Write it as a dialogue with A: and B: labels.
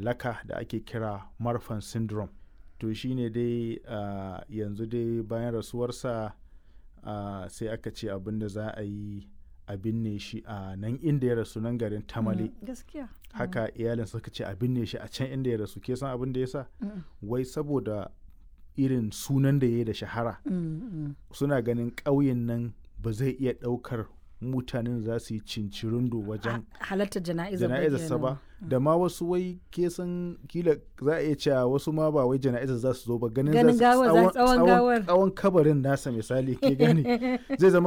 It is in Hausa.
A: laka da ake kira marfan syndrome to shine dai uh, yanzu dai bayan rasuwarsa uh, sai aka ce abin da za a yi a binne shi a nan inda ya rasu nan garin tamale
B: gaskiya
A: haka iyalin suka ce a binne shi a can inda ya rasu ke san abin da ya sa wai saboda irin sunan da ya yi da shahara suna ganin ƙauyen nan ba zai iya ɗaukar mutanen za su yi cincirindo wajen
B: halartar jana'izar
A: jana'izarsa ba da ma wasu wai ke san kila za a iya cewa wasu ma ba wai jana'izar za su zo ba ganin
B: Ganin
A: za su
B: gawar, za- tsawon gawar.
A: tsawon kabarin nasa misali ke gani zai zama